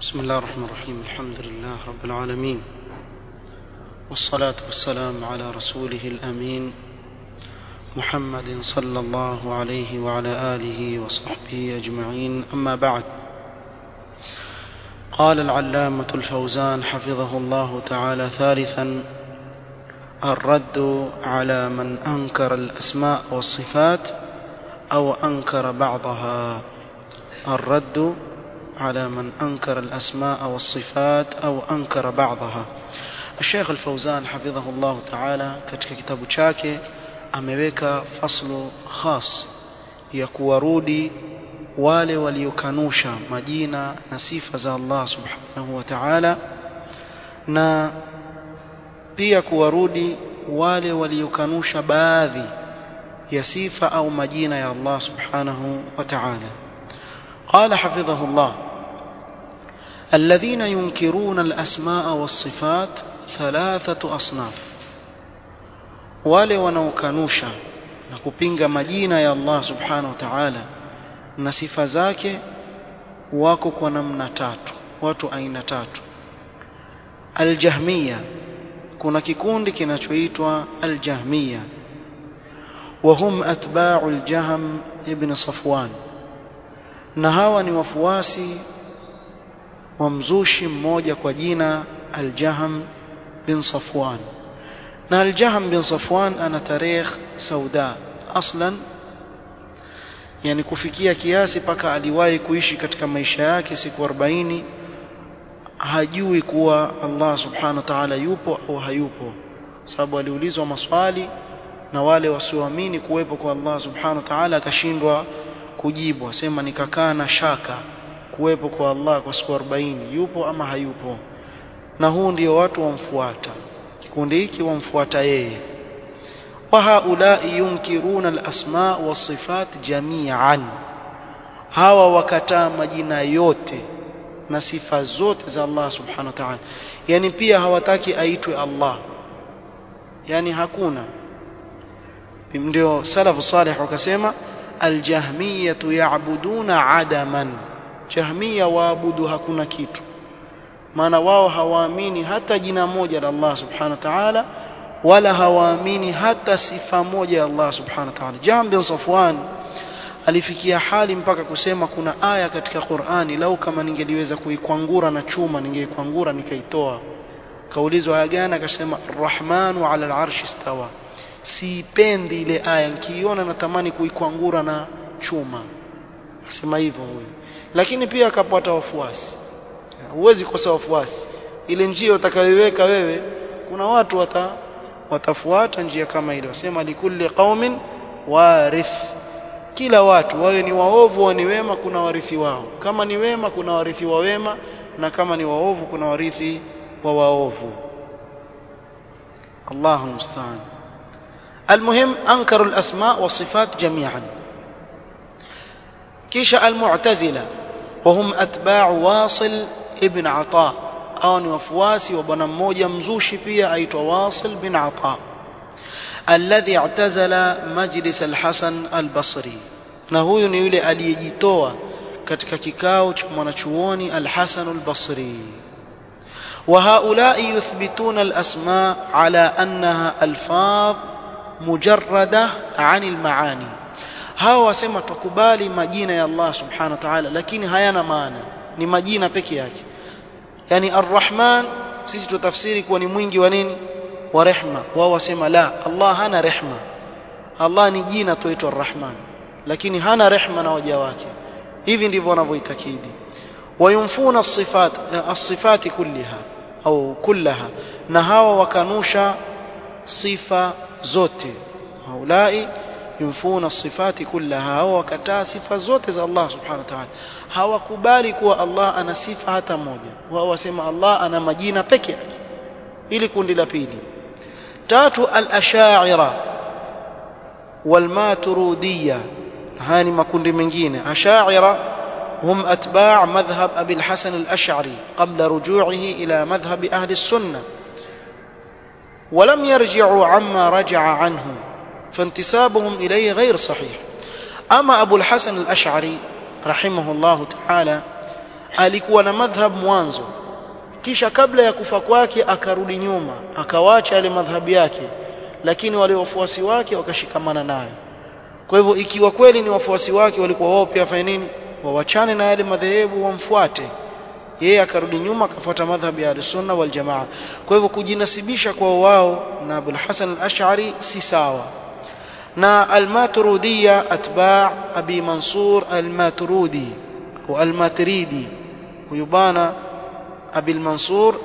بسم الله الرحمن الرحيم الحمد لله رب العالمين والصلاة والسلام على رسوله الأمين محمد صلى الله عليه وعلى آله وصحبه أجمعين أما بعد قال العلامة الفوزان حفظه الله تعالى ثالثا الرد على من أنكر الأسماء والصفات أو أنكر بعضها الرد على من أنكر الأسماء والصفات أو أنكر بعضها الشيخ الفوزان حفظه الله تعالى katika kitabu chake ameweka faslu khas ya kuwarudi wale waliokanusha majina na sifa za Allah subhanahu wa ta'ala na pia kuwarudi wale waliokanusha baadhi ya sifa au majina ya Allah subhanahu wa ta'ala قال حفظه الله الذين ينكرون الأسماء والصفات ثلاثة أصناف wale wanaokanusha na kupinga majina ya Allah subhanahu wa ta'ala na sifa zake wako kwa namna tatu watu aina tatu aljahmiya kuna kikundi kinachoitwa aljahmiya وهم أتباع الجهم ابن صفوان na hawa ni wafuasi wa mzushi mmoja kwa jina Al-Jaham bin Safwan na Al-Jaham bin Safwan ana tarehe sauda aslan yani kufikia kiasi paka aliwahi kuishi katika maisha yake siku 40 hajui kuwa Allah subhanahu wa ta'ala yupo au hayupo sababu aliulizwa maswali na wale wasioamini kuwepo kwa Allah subhanahu wa ta'ala akashindwa kujibu asema nikakaa na shaka kuwepo kwa Allah kwa siku 40 yupo ama hayupo na huu ndio watu wamfuata kikundi hiki wamfuata yeye wa haulai yunkiruna alasma wasifat jami'an hawa wakataa majina yote na sifa zote za Allah subhanahu wa ta'ala yani pia hawataki aitwe Allah yani hakuna ndio salafu salih wakasema aljahmiyah ya'buduna adaman jahmiya waabudu hakuna kitu maana wao hawaamini hata jina moja la Allah subhanahu wa ta'ala wala hawaamini hata sifa moja ya Allah subhanahu wa ta'ala Jahm bin Safwan alifikia hali mpaka kusema kuna aya katika Qur'ani lau kama ningeliweza kuikwangura na chuma ningeikwangura nikaitoa kaulizwa aya gani akasema Ar-Rahmanu 'ala al-'arshi istawa siipendi ile aya nikiiona natamani kuikwangura na chuma asema hivyo huyo lakini pia akapata wafuasi huwezi kosa wafuasi ile njia utakayoiweka wewe kuna watu wata, watafuata njia kama ile wasema likulli qaumin warith kila watu wawe ni waovu au ni wema kuna warithi wao kama ni wema kuna warithi wa wema na kama ni waovu kuna warithi wa waovu Allahu musta'an المهم أنكروا الأسماء والصفات جميعا كيش المعتزلة وهم أتباع واصل ابن عطاء أو وفواسي وبنا موجة مزوشي بيا أيت واصل بن عطاء الذي اعتزل مجلس الحسن البصري na huyu ni yule aliyejitoa katika kikao cha mwanachuoni al-Hasan al-Basri wa haulai yuthbituna al-asma ala annaha alfaz mujarrada anil maani hawa wasema tukubali majina ya Allah subhanahu wa ta'ala lakini hayana maana ni majina peke yake yani arrahman sisi tutafsiri kuwa ni mwingi wa nini wa rehma wao wasema la Allah hana rehma Allah ni jina tuitwa arrahman lakini hana rehma na waja wake hivi ndivyo wanavyoitakidi wayumfuna as-sifat as-sifati kulliha au kullaha na hawa wakanusha sifa zote haulai yumfuna sifati kullaha au wakataa sifa zote za Allah subhanahu wa ta'ala hawakubali kuwa Allah ana sifa hata moja wao wasema Allah ana majina peke yake ili kundi la pili tatu al-ash'ira wal-maturidiyya hani makundi mengine ash'ira هم أتباع مذهب أبي الحسن الأشعري قبل رجوعه إلى مذهب أهل السنة ولم يرجعوا عما رجع عنه فانتسابهم إليه غير صحيح أما أبو الحسن الأشعري رحمه الله تعالى alikuwa na madhhab mwanzo kisha kabla ya kufa kwake akarudi nyuma akawacha yale madhhabi yake lakini wale wafuasi wake wakashikamana nayo kwa hivyo ikiwa kweli ni wafuasi wake walikuwa wao pia fanya nini wawachane na yale madhehebu wamfuate yeye akarudi nyuma akafuata madhhabi ya sunna wal jamaa kwa hivyo kujinasibisha kwa wao na Abul Hasan al-Ash'ari si sawa na al-Maturidiyya atba' Abi Mansur al-Maturidi au al-Maturidi huyu bana Abi Mansur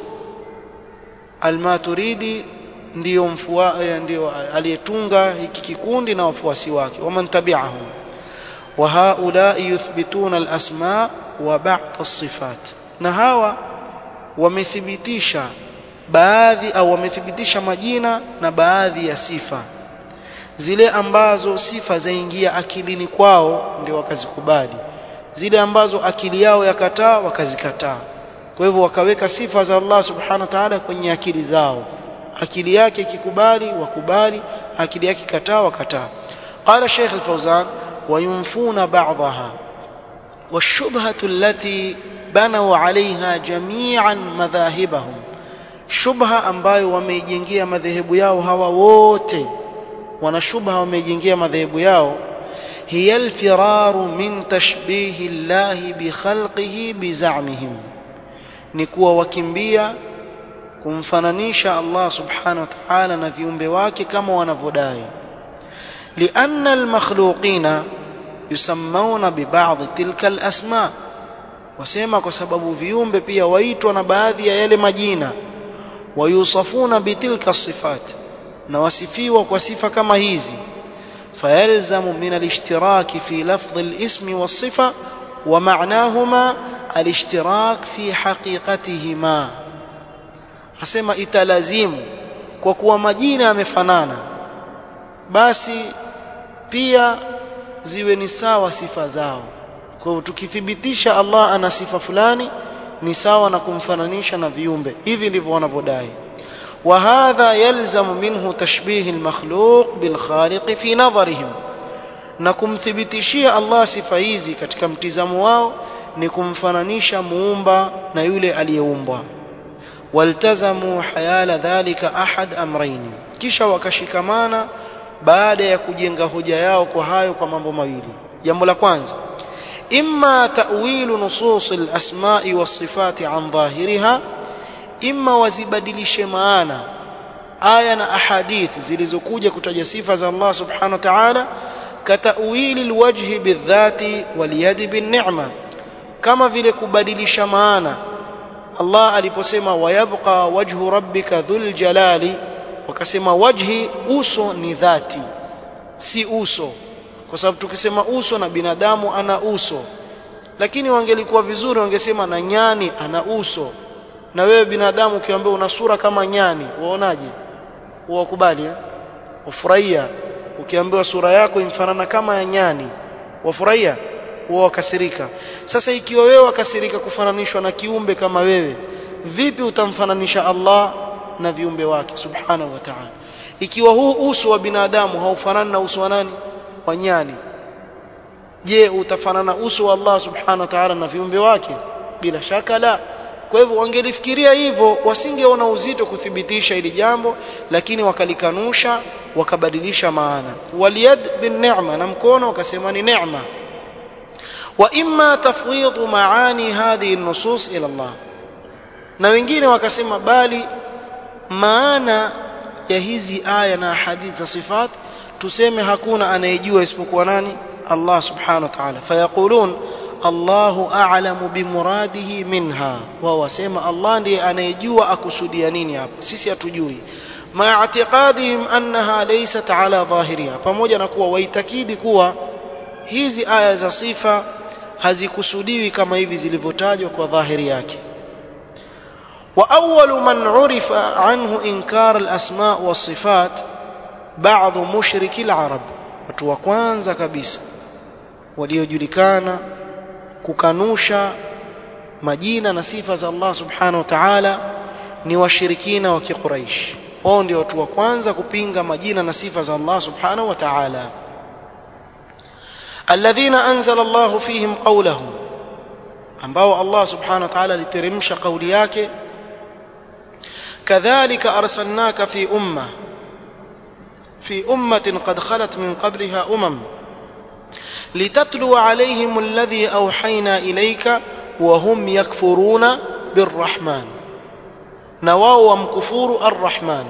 al-Maturidi ndio mfua ndio aliyetunga hiki kikundi na wafuasi wake waman tabi'ahum wa haula yuthbituna al-asma wa ba'd as-sifat na hawa wamethibitisha baadhi au wamethibitisha majina na baadhi ya sifa zile ambazo sifa zaingia akilini kwao ndio wakazikubali zile ambazo akili yao yakataa wakazikataa kwa hivyo wakaweka sifa za Allah subhanahu wa ta'ala kwenye akili zao akili yake ikikubali wakubali akili yake kataa wakataa قال شيخ الفوزان وينفون بعضها والشبهة التي بنوا عليها جميعا مذاهبهم shubha ambayo wameijengea madhehebu yao hawa wote wana shubha wameijengea madhehebu yao hiya alfiraru min tashbihi llahi bikhalqihi bizamihim ni kuwa wakimbia kumfananisha Allah subhanahu wa ta'ala na viumbe wake kama wanavyodai لأن المخلوقين يسمون ببعض تلك الأسماء wasema kwa sababu viumbe pia waitwa na baadhi ya yale majina wayusafuna bitilka sifat na wasifiwa kwa sifa kama hizi fayalzamu min alishtiraki fi lafdhi alismi wasifa wa ma'nahuma alishtirak fi haqiqatihima asema italazimu kwa kuwa majina yamefanana basi pia ziwe ni sawa sifa zao kwa hivyo tukithibitisha Allah ana sifa fulani ni sawa na kumfananisha na viumbe hivi ndivyo wanavyodai وهذا يلزم منه تشبيه المخلوق بالخالق في نظرهم na kumthibitishia Allah sifa hizi katika mtizamo wao ni kumfananisha muumba na yule aliyeumbwa waltazamu hayala dhalika ahad amrayn kisha wakashikamana baada ya kujenga hoja yao kwa hayo kwa mambo mawili jambo la kwanza إما تأويل نصوص الأسماء والصفات عن ظاهرها إما وزبدلش معانا آية أحاديث zilizokuja kutaja sifa za Allah subhanahu wa ta'ala كتأويل الوجه بالذات واليد بالنعمة kama vile kubadilisha maana Allah aliposema wayabqa wajhu rabbika dhul jalali wakasema wajhi uso ni dhati si uso kwa sababu tukisema uso na binadamu ana uso lakini wangelikuwa vizuri wangesema na nyani ana uso na wewe binadamu ukiambiwa una sura kama nyani waonaje wakubali eh? wafurahia ukiambiwa sura yako imfanana kama ya nyani wafurahia huwa wakasirika sasa ikiwa wewe wakasirika kufananishwa na kiumbe kama wewe vipi utamfananisha Allah na viumbe wake subhanahu wa ta'ala ikiwa huu uso wa binadamu haufanani na uso wa nani wa nyani je utafanana uso wa Allah subhanahu wa ta'ala na viumbe wake bila shaka la kwa hivyo wangelifikiria hivyo wasingeona uzito kuthibitisha hili jambo lakini wakalikanusha wakabadilisha maana waliyad bin ni'ma na mkono wakasema ni neema wa imma tafwidhu maani hadhihi nusus ila Allah na wengine wakasema bali maana ya hizi aya na hadithi za sifat tuseme hakuna anayejua isipokuwa nani Allah subhanahu wa ta'ala fayaqulun Allahu a'lamu bimuradihi minha wao wasema Allah ndiye anayejua akusudia nini hapa sisi hatujui ma i'tiqadihim annaha laysat ala dhahiriha pamoja na kuwa waitakidi kuwa hizi aya za sifa hazikusudiwi kama hivi zilivyotajwa kwa dhahiri yake وأول من عرف عنه إنكار الأسماء والصفات بعض مشرك العرب watu wa kwanza kabisa waliojulikana kukanusha majina na sifa za Allah subhanahu wa ta'ala ni washirikina wa kiquraish wao ndio watu wa kwanza kupinga majina na sifa za Allah subhanahu wa ta'ala alladhina anzala Allah fihim qawlahu ambao Allah subhanahu wa ta'ala aliteremsha kauli yake kadhalika arsalnaka fi umma في أمة قد خلت من قبلها أمم لتتلو عليهم الذي أوحينا إليك وهم يكفرون بالرحمن نواو ومكفور الرحمن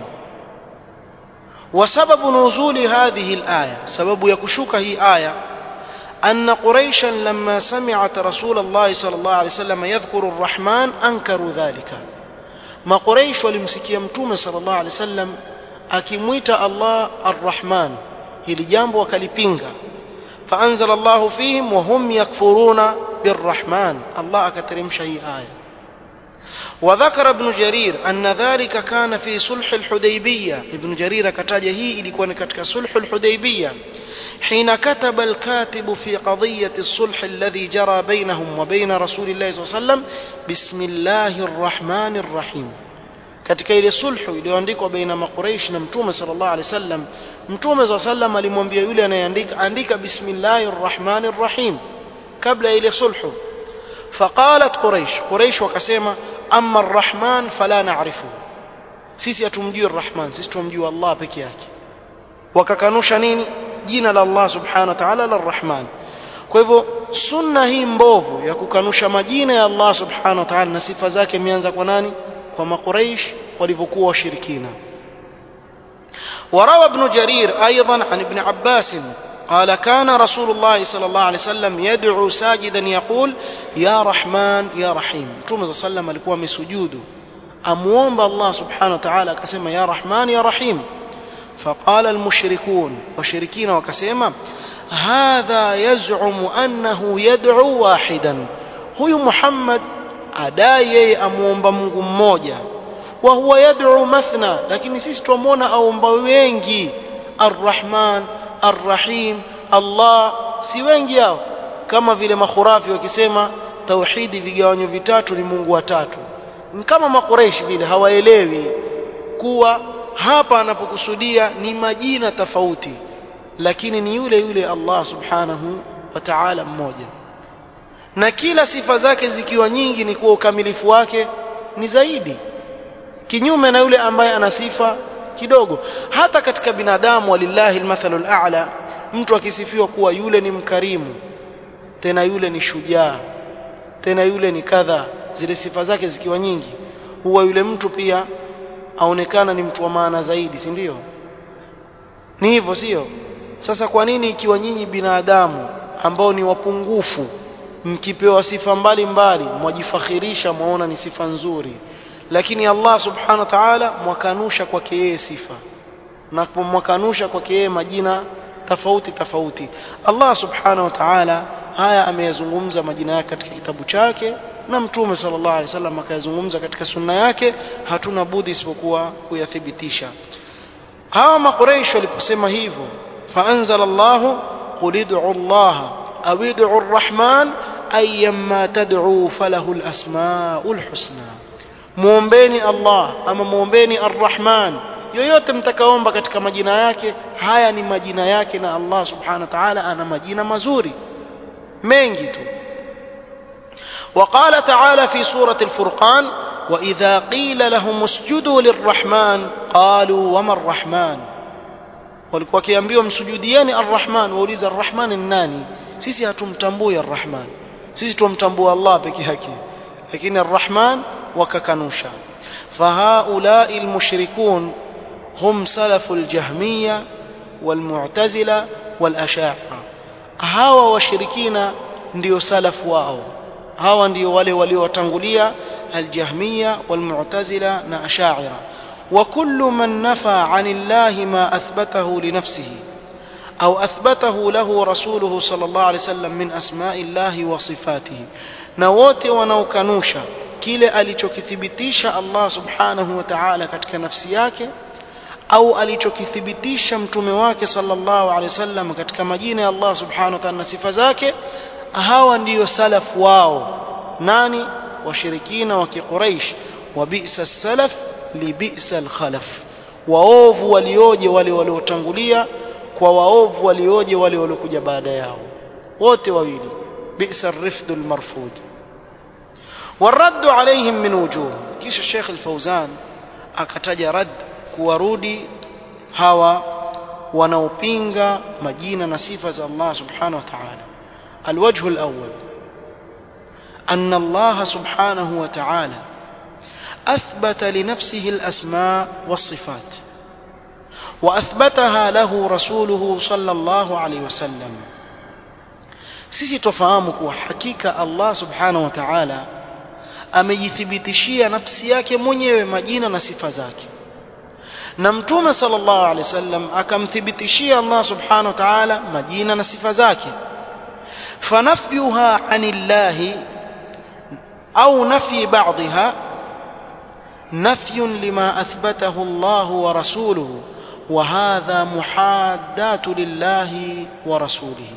وسبب نزول هذه الآية سبب يكشوك هي آية أن قريشا لما سمعت رسول الله صلى الله عليه وسلم يذكر الرحمن أنكروا ذلك ما قريش ولمسكي متومة صلى الله عليه وسلم akimwita Allah Ar-Rahman hili jambo wakalipinga faanzala Allah fihim wa hum yakfuruna birrahman Allah akateremsha hii aya وذكر ابن جرير أن ذلك كان في صلح الحديبية ابن جرير كتاجه هي ilikuwa katika صلح الحديبية حين كتب الكاتب في قضية الصلح الذي جرى بينهم وبين رسول الله صلى الله عليه وسلم بسم الله الرحمن الرحيم katika ile sulhu iliyoandikwa baina maqureish na mtume sallallahu alaihi wasallam mtume za sallam alimwambia yule anayeandika andika bismillahir rahmanir rahim kabla ile sulhu faqalat quraish quraish wakasema amma arrahman fala na'rifu sisi hatumjui arrahman sisi tumjui Allah peke yake wakakanusha nini jina la Allah subhanahu wa ta'ala la arrahman kwa hivyo sunna hii mbovu ya kukanusha majina ya Allah subhanahu wa ta'ala na sifa zake imeanza kwa nani kwa makuraish walivyokuwa washirikina وروى ابن جرير أيضا عن ابن عباس قال كان رسول الله صلى الله عليه وسلم يدعو ساجدا يقول يا رحمن يا رحيم مtume صلى الله عليه alikuwa amesujudu amuomba Allah subhanahu wa ta'ala akasema ya rahman ya rahim فقال المشركون وشركين وكسيما هذا يزعم أنه يدعو واحدا هو محمد adai yeye amuomba Mungu mmoja wa huwa yad'u mathna lakini sisi tuamwona aomba wengi arrahman arrahim Allah si wengi hao kama vile makhurafi wakisema tauhidi vigawanyo vitatu ni Mungu watatu ni kama makureishi vile hawaelewi kuwa hapa anapokusudia ni majina tofauti lakini ni yule yule Allah subhanahu wa ta'ala mmoja na kila sifa zake zikiwa nyingi ni kuwa ukamilifu wake ni zaidi kinyume na yule ambaye ana sifa kidogo hata katika binadamu walillahi almathalul a'la mtu akisifiwa kuwa yule ni mkarimu tena yule ni shujaa tena yule ni kadha zile sifa zake zikiwa nyingi huwa yule mtu pia aonekana ni mtu wa maana zaidi si ndio ni hivyo sio sasa kwa nini ikiwa nyinyi binadamu ambao ni wapungufu mkipewa sifa mbalimbali mwajifakhirisha mwaona ni sifa nzuri lakini Allah subhanahu wa ta'ala mwakanusha kwake yeye sifa na mwakanusha kwake yeye majina tofauti tofauti Allah subhanahu wa ta'ala haya ameyazungumza majina yake katika kitabu chake na mtume sallallahu alaihi wasallam akayazungumza katika sunna yake hatuna budi isipokuwa kuyathibitisha hawa makuraish waliposema hivyo faanzala Allah qul ud'u Allah aw ud'u ar-rahman ayyamma tad'u falahu al-asma'ul husna muombeni Allah ama muombeni ar-rahman yoyote mtakaomba katika majina yake haya ni majina yake na Allah subhanahu wa ta'ala ana majina mazuri mengi tu وقال تعالى في سورة الفرقان وإذا قيل لهم اسجدوا للرحمن قالوا وما الرحمن walikuwa wakiambiwa msujudieni arrahman wauliza arrahman ni nani sisi hatumtambui arrahman sisi tumtambua allah peke yake lakini arrahman wakakanusha fahaulai almushrikun hum salafu aljahmiya walmu'tazila walashaira hawa washirikina ndio salafu wao hawa ndio wale waliowatangulia aljahmiya walmu'tazila na ashaira وكل من نفى عن الله ما أثبته لنفسه أو أثبته له رسوله صلى الله عليه وسلم من أسماء الله وصفاته نووت ونوكنوشا kile alichokithibitisha Allah subhanahu wa ta'ala katika nafsi yake au alichokithibitisha mtume wake sallallahu alaihi wasallam katika majina ya Allah subhanahu wa ta'ala na sifa zake hawa ndiyo salafu wao nani washirikina wa kiquraish wa bi'sa salaf libisa alkhalaf waovu walioje wale waliotangulia kwa waovu walioje wale waliokuja baada yao wote wawili bisa rifdu almarfud والرد عليهم من وجوه kisha Sheikh Al-Fauzan akataja rad kuwarudi hawa wanaopinga majina na sifa za Allah subhanahu wa ta'ala الوجه الأول أن الله سبحانه وتعالى أثبت لنفسه الأسماء والصفات وأثبتها له رسوله صلى الله عليه وسلم sisi tofahamu kuwa hakika Allah subhanahu wa ta'ala amejithibitishia nafsi yake mwenyewe majina na sifa zake na mtume sallallahu alaihi wasallam akamthibitishia Allah subhanahu wa ta'ala majina na sifa zake fanafyuha anillahi au nafyi ba'dha نفي لما أثبته الله ورسوله وهذا محادات لله ورسوله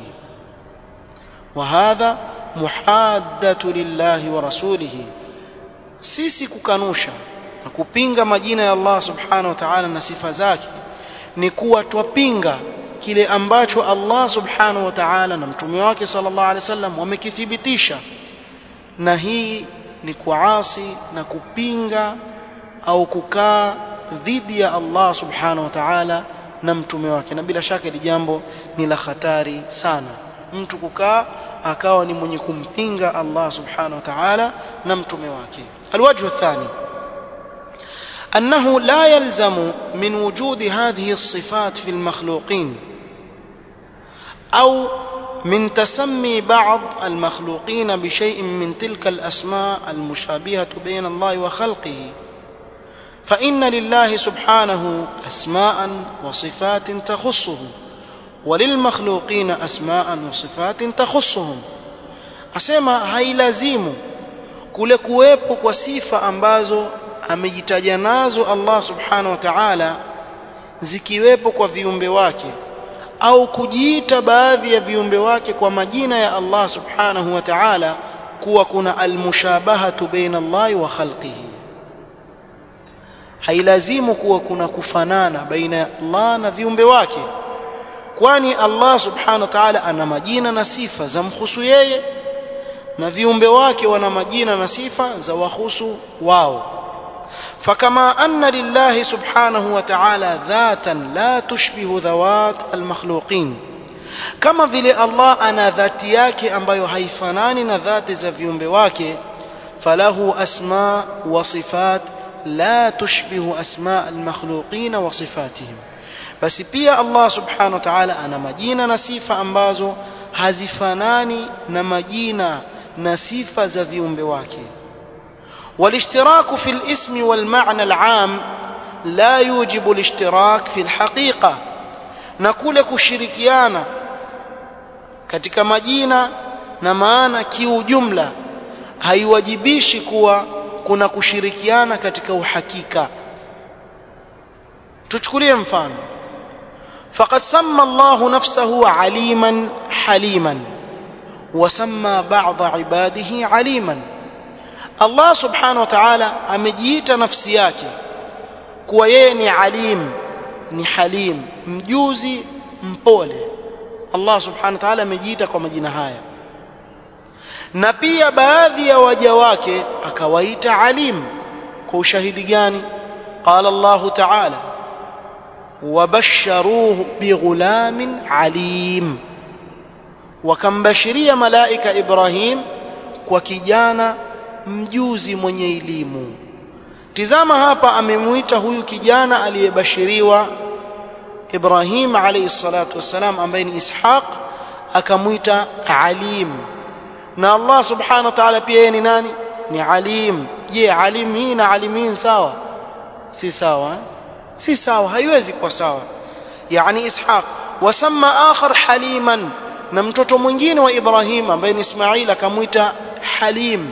وهذا محادة لله ورسوله sisi kukanusha na kupinga majina ya Allah subhanahu wa ta'ala na sifa zake ni kuwa twapinga kile ambacho Allah subhanahu wa ta'ala na mtume wake sallallahu alaihi wasallam wamekithibitisha na hii ni kuasi na kupinga au kukaa dhidi ya Allah subhanahu wa ta'ala na mtume wake na bila shaka hili jambo ni la hatari sana mtu kukaa akawa ni mwenye kumpinga Allah subhanahu wa ta'ala na mtume wake الوجه الثاني أنه لا يلزم من وجود هذه الصفات في المخلوقين أو من تسمي بعض المخلوقين بشيء من تلك الأسماء المشابهة بين الله وخلقه فإن لله سبحانه أسماء وصفات تخصه وللمخلوقين أسماء وصفات تخصهم asema hailazimu kule kuwepo kwa sifa ambazo amejitaja nazo Allah subhanahu wa ta'ala zikiwepo kwa viumbe wake au kujiita baadhi ya viumbe wake kwa majina ya Allah subhanahu wa ta'ala kuwa kuna almushabahatu baina Allah wa khalqihi hailazimu kuwa kuna kufanana baina ya Allah na viumbe wake kwani Allah subhanahu wa ta'ala ana majina na sifa za mhusu yeye na viumbe wake wana majina na sifa za wahusu wao فكما أن لله سبحانه وتعالى ذاتا لا تشبه ذوات المخلوقين كما vile Allah ana dhati yake ambayo haifanani na dhati za viumbe wake falahu asma wa sifat la tushbihu asma almakhluqin wa sifatihim basi pia Allah subhanahu wa ta'ala ana majina na sifa ambazo hazifanani na majina na sifa za viumbe wake والاشتراك في الاسم والمعنى العام لا يوجب الاشتراك في الحقيقة نقول كشركيانا katika majina na maana kiujumla haiwajibishi kuwa kuna kushirikiana katika uhakika tuchukulie mfano faqad samma Allah nafsahu aliman haliman wa samma ba'd ibadihi aliman Allah subhanahu wa ta'ala amejiita nafsi yake kuwa yeye ni alim ni halim mjuzi mpole Allah subhanahu wa ta'ala amejiita kwa majina haya na pia baadhi ya waja wake akawaita alim kwa ushahidi gani qala Allah ta'ala wabasharuhu bighulamin alim wakambashiria malaika Ibrahim kwa kijana mjuzi mwenye elimu tizama hapa amemuita huyu kijana aliyebashiriwa Ibrahim alayhi salatu wassalam ambaye ni Ishaq akamuita alim na Allah subhanahu wa ta'ala pia yeye ni nani ni alim je alim hii na alimin sawa si sawa eh? si sawa haiwezi kuwa sawa yani Ishaq wasamma akhar haliman na mtoto mwingine wa Ibrahim ambaye ni Ismail akamuita halim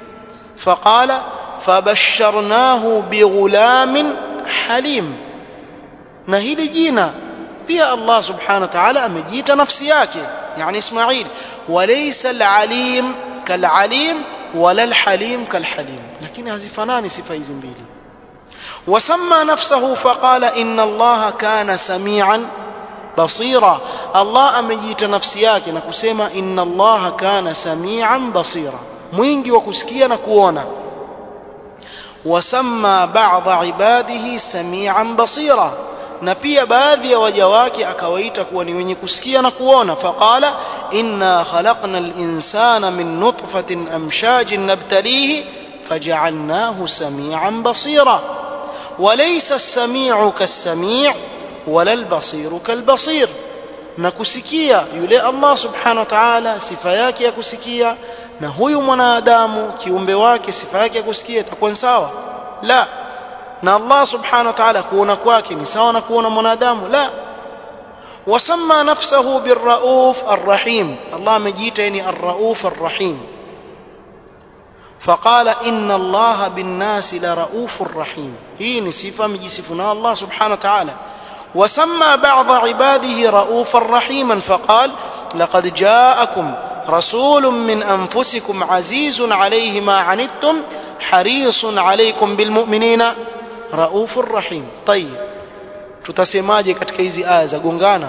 فقال فبشرناه بغلام حليم na hili jina pia Allah subhanahu wa ta'ala amejiita nafsi yake yani Ismail walaysa al-alim kal-alim wala al-halim kal-halim lakini hazifanani sifa hizi mbili wasamma nafsahu faqala inna Allah kana samian basira Allah amejiita nafsi yake na kusema inna Allah kana samian basira mwingi wa kusikia na kuona wasamma ba'dha ibadihi samian basira na pia baadhi ya waja wake akawaita kuwa ni wenye kusikia na kuona faqala inna khalaqna al-insana min nutfatin amshajin nabtalihi faj'alnahu samian basira وليس السميع كالسميع ولا البصير كالبصير na kusikia yule Allah subhanahu wa ta'ala sifa yake ya kusikia na huyu mwanadamu kiumbe wake sifa yake ya kusikia itakuwa sawa la na Allah subhanahu wa ta'ala kuona kwake ni sawa na kuona mwanadamu la wasamma nafsahu birrauf arrahim Allah amejiita yani arrauf arrahim فقال إن الله بالناس لرؤوف رحيم هي صفة مجسفنا الله سبحانه وتعالى وسمى بعض عباده رؤوفا رحيما فقال لقد جاءكم رسول من أنفسكم عزيز عليه ما عنتم حريص عليكم بالمؤمنين رؤوف رحيم طيب tutasemaje katika hizi aya za gongana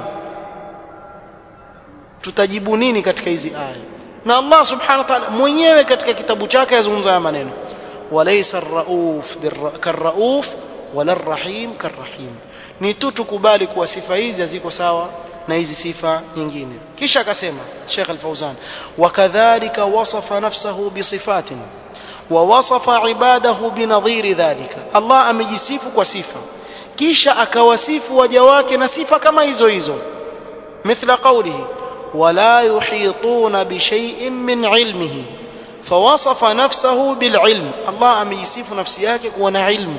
tutajibu nini katika hizi aya na Allah subhanahu wa ta'ala mwenyewe katika kitabu chake yazungumza haya maneno walaysa ar-rauf karrauf wala ar-rahim karrahim ni tu tukubali kuwa sifa hizi haziko sawa na hizi sifa nyingine kisha akasema Sheikh Al-Fauzan wakadhalika wasafa nafsahu bisifatin wa wasafa ibadahu binadhiri dhalika Allah amejisifu kwa sifa kisha akawasifu waja wake na sifa kama hizo hizo mithla qawlihi ولا يحيطون بشيء من علمه فوصف نفسه بالعلم الله أم يصف نفسيك كون علم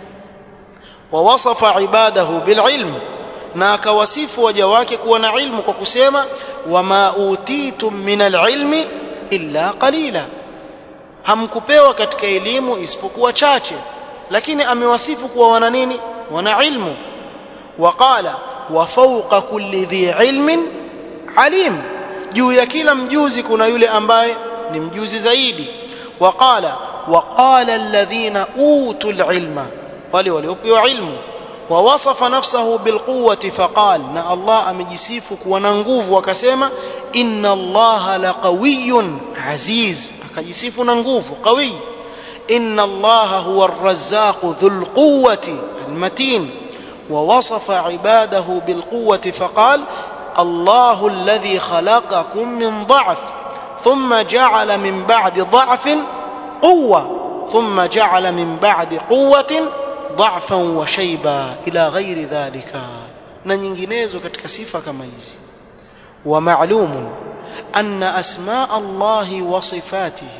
ووصف عباده بالعلم ناك وصف وجواك كون علم وكسيما وما أوتيتم من العلم إلا قليلا hamkupewa katika elimu isipokuwa chache lakini amewasifu kuwa wana nini wana ilmu waqala wa fawqa kulli dhi ilmin alim juu ya kila mjuzi kuna yule ambaye ni mjuzi zaidi waqala waqala alladhina utul ilma wale waliopewa ilmu ووصف نفسه بالقوة فقال نا الله أمجسيف كوانا nguvu akasema إن الله لقوي عزيز akajisifu na nguvu قوي إن الله هو الرزاق ذو القوة المتين ووصف عباده بالقوة فقال الله الذي خلقكم من ضعف ثم جعل من بعد ضعف قوة ثم جعل من بعد قوة ضعفا وشيبا إلى غير ذلك na nyinginezo katika sifa kama hizi ومعلوم أن أسماء الله وصفاته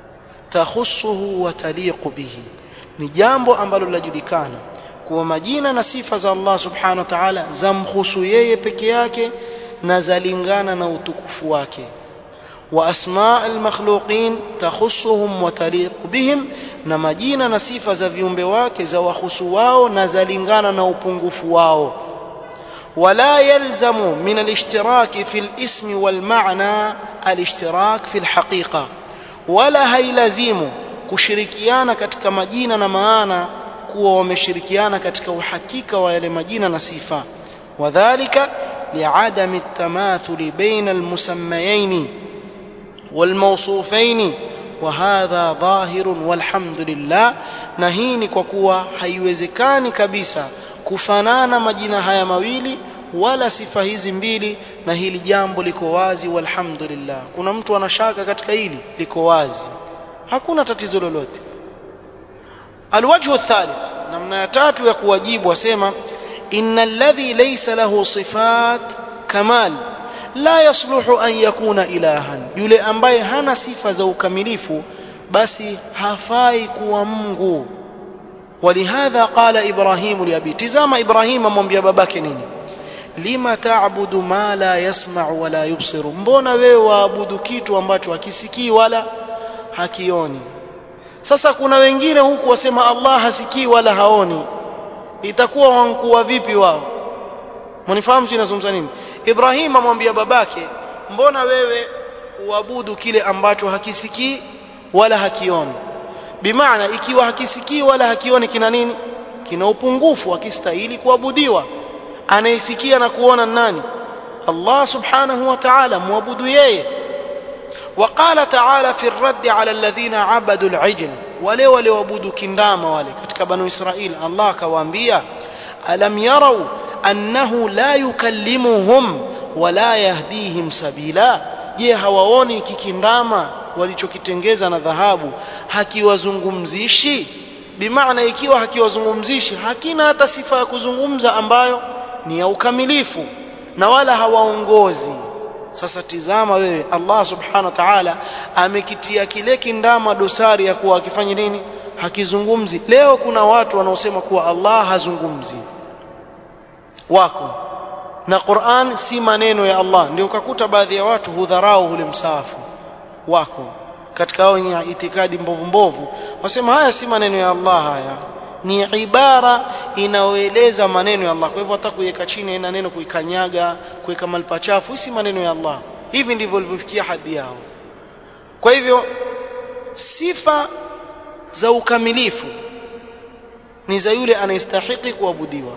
تخصه وتليق به ni jambo ambalo linajulikana kuwa majina na sifa za Allah subhanahu wa ta'ala zamhusu yeye peke yake na zalingana na utukufu wake wa asma almakhluqin takhussuhum wa taliqu bihim na majina na sifa za viumbe wake za wahusu wao na zalingana na upungufu wao ولا يلزم من الاشتراك في الاسم والمعنى الاشتراك في الحقيقة ولا هيلزم kushirikiana katika majina na maana kuwa wameshirikiana katika uhakika wa yale majina na sifa wadhālika li'adami at-tamathuli baina al-musammayayn wal-mawsufayn wa hadha dhahirun walhamdulillah na hii ni kwa kuwa haiwezekani kabisa kufanana majina haya mawili wala sifa hizi mbili na hili jambo liko wazi walhamdulillah kuna mtu anashaka katika hili liko wazi hakuna tatizo lolote الوجه الثالث نمنا تاتو ya kuwajibu wasema إن الذي ليس له صفات كمال لا يصلح أن يكون إلها yule ambaye hana sifa za ukamilifu basi hafai kuwa Mungu ولهذا قال إبراهيم لأبي تزام إبراهيم amwambia babake nini lima ta'budu ma la yasma'u wala yubsiru mbona wewe waabudu kitu ambacho hakisikii wala hakioni sasa kuna wengine huku wasema Allah hasikii wala haoni itakuwa wankuwa vipi wao mnifahamu tunazungumza nini Ibrahim amwambia babake mbona wewe uabudu kile ambacho hakisikii wala hakioni bimaana ikiwa hakisikii wala hakioni kina nini kina upungufu akistahili kuabudiwa anayesikia na kuona nani Allah subhanahu wa ta'ala muabudu yeye وقال تعالى في الرد على الذين عبدوا العجل wale walioabudu kindama wale katika banu israil allah akawaambia alam yarau annahu la yukallimuhum wala yahdihim sabila je hawaoni kikindama walichokitengeza na dhahabu hakiwazungumzishi bimaana ikiwa hakiwazungumzishi hakina hata sifa ya kuzungumza ambayo ni ya ukamilifu na wala hawaongozi sasa tizama wewe Allah subhanahu wa ta'ala amekitia kile kindama dosari ya kuwa akifanya nini hakizungumzi leo kuna watu wanaosema kuwa Allah hazungumzi wako na Qur'an si maneno ya Allah ndio ukakuta baadhi ya watu hudharau ule msahafu wako katika hao wenye itikadi mbovu mbovu wasema haya si maneno ya Allah haya ni ibara inayoeleza maneno ya Allah kwa hivyo hata kuiweka chini ina neno kuikanyaga kuweka mahali pachafu si maneno ya Allah hivi ndivyo walivyofikia hadhi yao kwa hivyo sifa za ukamilifu ni za yule anayestahiki kuabudiwa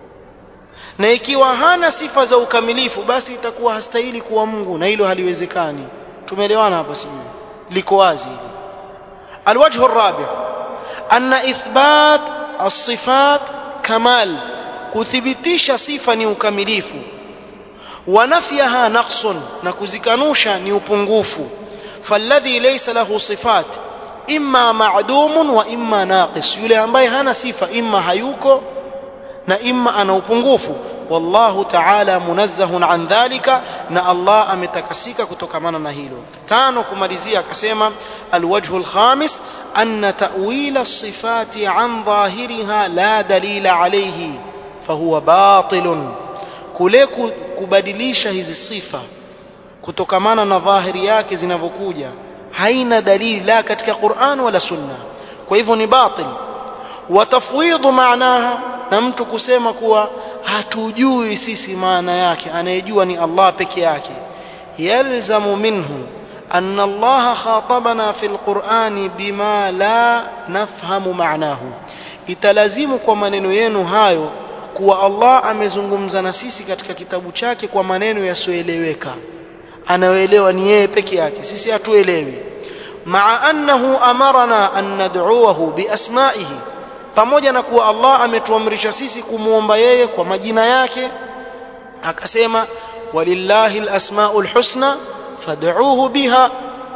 na ikiwa hana sifa za ukamilifu basi itakuwa hastahili kuwa Mungu na hilo haliwezekani tumeelewana hapa sijui liko wazi hili alwajhu الرابع أن إثبات الصفات كمال kuthibitisha sifa ni ukamilifu wanafyaha naqsun na kuzikanusha ni upungufu falladhi laysa lahu sifat imma ma'dumun wa imma naqis yule ambaye hana sifa imma hayuko na imma ana upungufu wallahu ta'ala munazzahun an dhalika na Allah ametakasika kutokamana na hilo tano kumalizia akasema alwajhu alkhamis أن تأويل الصفات عن ظاهرها لا دليل عليه فهو باطل kule kubadilisha hizi sifa kutokamana na dhahiri yake zinavyokuja haina dalili la katika Qur'an wala Sunna kwa hivyo ni batil watafwidhu maanaha na mtu kusema kuwa hatujui sisi maana yake anayejua ni Allah peke yake yalzamu minhu أن الله خاطبنا في القرآن بما لا نفهم معناه italazimu kwa maneno yenu hayo kuwa Allah amezungumza na sisi katika kitabu chake kwa maneno yasiyoeleweka anayoelewa ni yeye peke yake sisi hatuelewi maa annahu amarana an nad'uahu biasma'ihi pamoja na kuwa Allah ametuamrisha sisi kumuomba yeye kwa majina yake akasema walillahi alasmaul husna فادعوه بها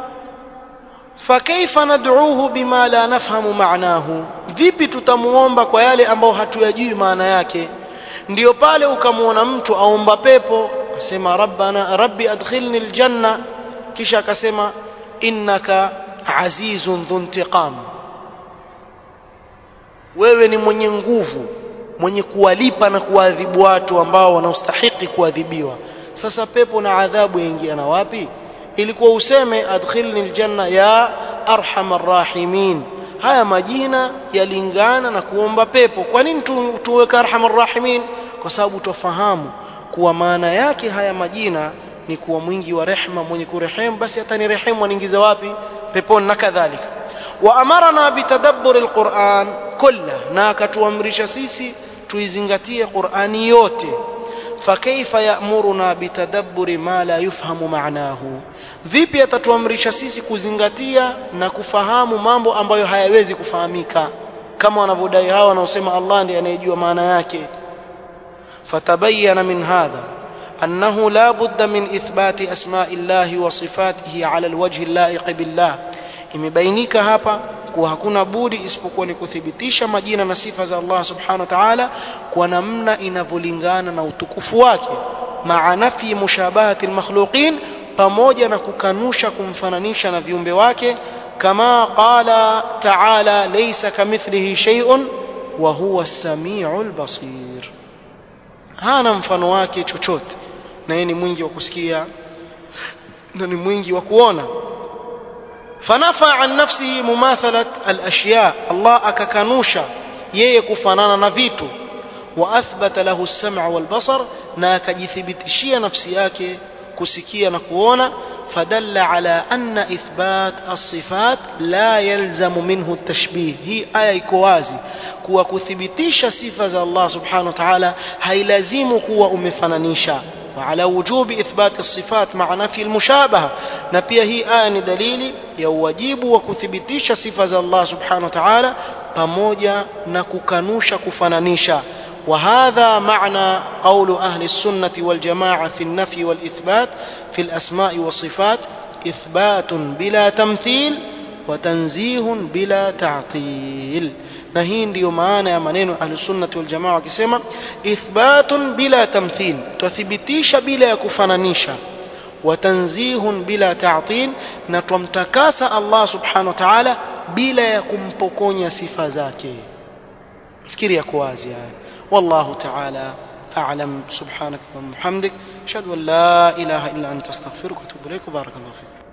فكيف ندعوه بما لا نفهم معناه vipi tutamuomba kwa yale ambayo hatuyajui maana yake ndio pale ukamwona mtu aomba pepo asema rabbana rabbi adkhilni aljanna kisha akasema innaka azizun dhu intiqam wewe ni mwenye nguvu mwenye kuwalipa na kuadhibu watu ambao wanaostahiki kuadhibiwa sasa pepo na adhabu yaingiana wapi ilikuwa useme adkhilni aljanna ya arhamar rahimin haya majina yalingana na kuomba pepo kwa nini tu, tuweka arhamar rahimin kwa sababu tufahamu kuwa maana yake haya majina ni kuwa mwingi wa rehma mwenye kurehemu basi hata ni rehemu aniingiza wapi peponi na kadhalika wa amarna bitadabburi alquran kulla na akatuamrisha sisi tuizingatie qurani yote فكيف يأمرنا بتدبر ما لا يفهم معناه vipi atatuamrisha sisi kuzingatia na kufahamu mambo ambayo hayawezi kufahamika kama wanavyodai hawa wanaosema Allah ndiye anayejua maana yake fatabayyana min hadha أنه لا بد من إثبات أسماء الله وصفاته على الوجه اللائق بالله imebainika hapa kuwa hakuna budi isipokuwa ni kuthibitisha majina na sifa za Allah subhanahu wa ta'ala kwa namna inavyolingana na utukufu wake maa nafi mushabahati almakhluqin pamoja na kukanusha kumfananisha na viumbe wake kama qala ta'ala laysa kamithlihi shay'un wa huwa as-sami'ul basir hana mfano wake chochote na yeye ni mwingi wa kusikia na ni mwingi wa kuona فنفى عن نفسه مماثلة الأشياء الله أككنوشا يكفنانا نفيتو وأثبت له السمع والبصر ناك جثبتشي نفسياك كسكيا نكوونا فدل على أن إثبات الصفات لا يلزم منه التشبيه هي آية كوازي kuwa kuthibitisha sifa za Allah subhanahu wa ta'ala hailazimu kuwa umefanganisha وعلى وجوب إثبات الصفات مع نفي المشابهة نبيه هي آية دليل يوجيب وكثبتيش صفة الله سبحانه وتعالى pamoja na kukanusha kufananisha وهذا معنى قول أهل السنة والجماعة في النفي والإثبات في الأسماء والصفات إثبات بلا تمثيل وتنزيه بلا تعطيل na hii ndiyo maana ya maneno ahlusunnati waljamaa wakisema ithbatun bila tamthil twathibitisha bila ya kufananisha watanzihun bila ta'til na twamtakasa allah subhanahu wa ta'ala bila ya kumpokonya sifa zake fikiri yako wazi haya wallahu ta'ala أعلم سبحانك اللهم وبحمدك أشهد أن لا إله إلا أنت أستغفرك وأتوب إليك وبارك الله فيك